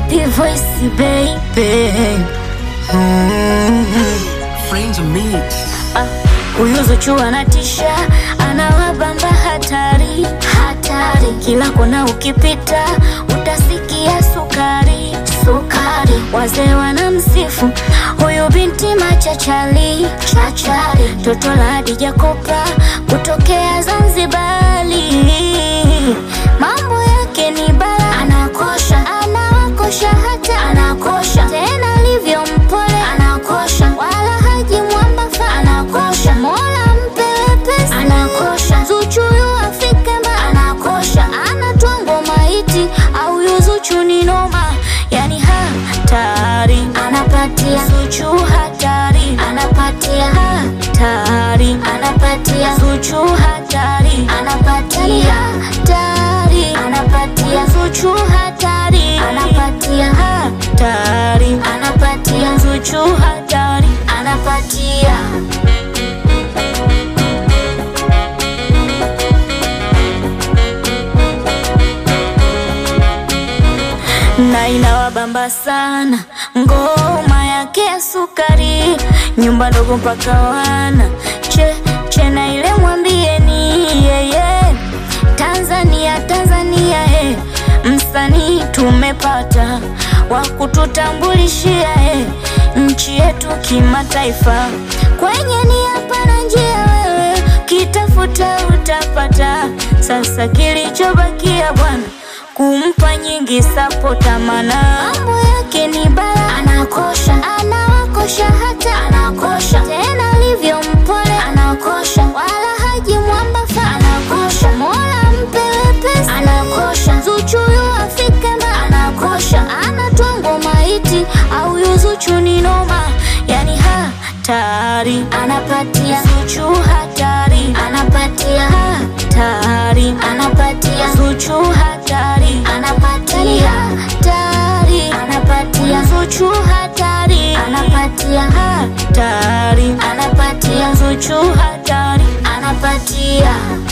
Happy voice baby. Friends mix. Ah, Huyu Zuchu anatisha, anawabamba hatari hatari, kila kona ukipita utasikia sukari sukari. Wazee wanamsifu huyu binti machachali chachari, toto la Hadija Kopa kutokea Zanzibari. Mambo yake ni bala, anakosha anawakosha, hata anakosha tena, alivyo mpole anakosha, wala haji mwambafa anakosha, mola mpe wepesi anakosha, Zuchu yu afike mba anakosha, anatwa ngoma iti au yu Zuchu ni noma, yani hatari anapatia Zuchu hatari anapatia hatari anapatia Zuchu hatari anapatia hatari anapatia Zuchu hatari anapatia hatari anapatia Zuchu hatari anapatia na inawabamba sana ngoma yake ya sukari, nyumba ndogo mpaka wana che che na ile mwambieni yeye Tanzania Tanzania eh, msanii tumepata wa kututambulishia eh, nchi yetu kimataifa. Kwenye nia pana njia, wewe kitafuta utapata. Sasa kilichobakia bwana kumpa nyingi sapota, mana mambo yake ni bala, anakosha anawakosha, hata anakosha tena, alivyo mpole anakosha, wala haji mwambafa anakosha, mola mpe wepesi anakosha, Zuchu yu afike mba anakosha, anatwa ngoma iti au yu Zuchu ni noma, yani hatari anapatia Zuchu hatari anapatia hatari anapatia Zuchu hatari anapatia hatari anapatia Zuchu hatari anapatia hatari anapatia Zuchu hatari anapatia